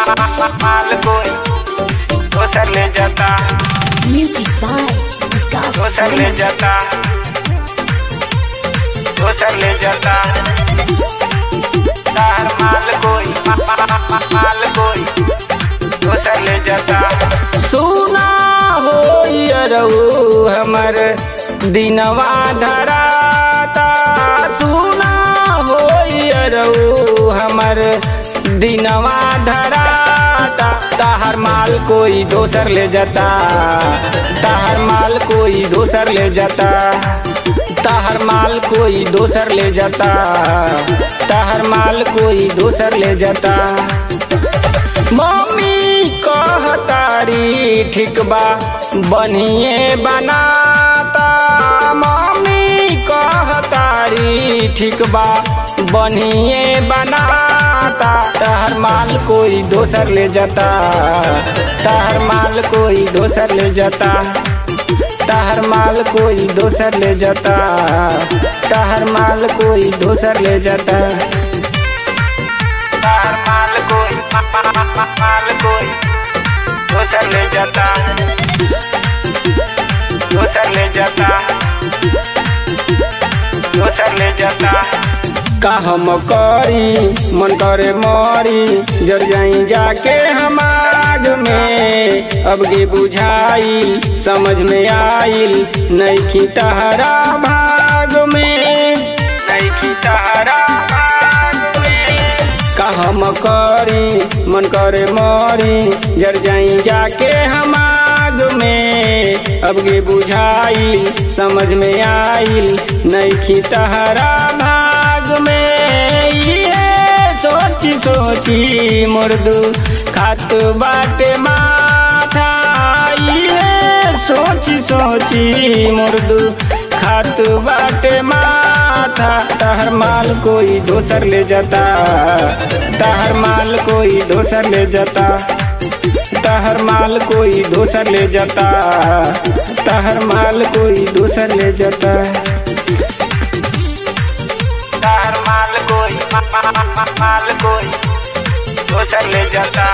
माल कोई दोसर ले जाता Music by Vikas दोसर ले Sharma. जाता दोसर ले जाता तार माल कोई माल कोई दोसर ले जाता सुना हो रहू हमर दिनवा धराता सुना हो रहू हमर दिनवा धराता ताहर माल कोई दोसर ले जाता ताहर माल कोई दोसर ले जाता ताहर माल कोई दोसर ले जाता ताहर माल कोई दोसर ले जाता मम्मी कहतारी ठीक बा बनिए बनाता मम्मी कहतारी ठीक बा बनिए बनाता तहर माल कोई दोसर ले जाता तहर माल कोई दोसर ले जाता तहर माल कोई दोसर ले जाता तहर माल कोई दोसर ले जाता तार माल कोई माल कोई दोसर ले जाता दोसर ले जाता दोसर ले जाता का हम करी मन करे मरी जर जाई जाके हम आग में अब गे बुझाई समझ में आइल नहीं तहरा भाग में नहीं तहरा भाग में का हम करी मन करे मरी जर जाई जाके हम आग में अब गे बुझाई समझ में आइल नहीं तहरा भाग में ये सोची सोची मुर्दू खात बाटे माथा ये सोची सोची मुर्दू खात बाटे माथा तहर माल कोई दोसर ले जाता तहर माल कोई दोसर ले जाता तहर माल कोई दोसर ले जाता तहर माल कोई दोसर ले जाता तहर माल कोई माल कोई दोसर ले जाता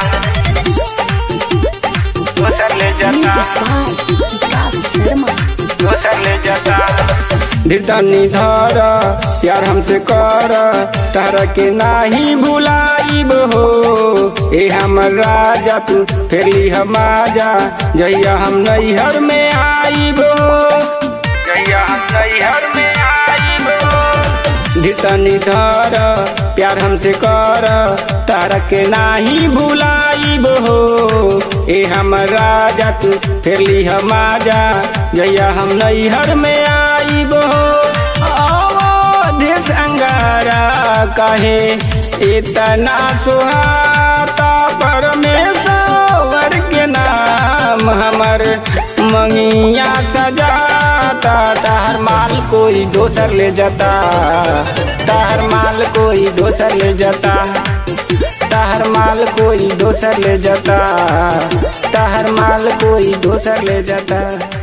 दोसर ले जाता Music by Vikas Sharma. दोसर ले जाता धीरतनी धर प्यार हमसे कर तारा के नाही भुलाइब हो ए हमर राजा तू फेरली हम आजा जहिया हम नैहर में आइब हो जहिया हम नैहर में आइब हो धीरतनी धर प्यार हमसे कर तारा के नाही भुलाइब हो ए हमर राजा तू फेरली हम आजा जहिया हम नैहर में आइब हो अवधेश अंगारा कहे इतना सुहाता परमेश्वर के नाम हमर मंगिया सजाता ताहर माल कोई दोसर ले जाता ताहर माल कोई दोसर ले जाता ताहर माल कोई दोसर ले जाता ताहर माल कोई दोसर ले जाता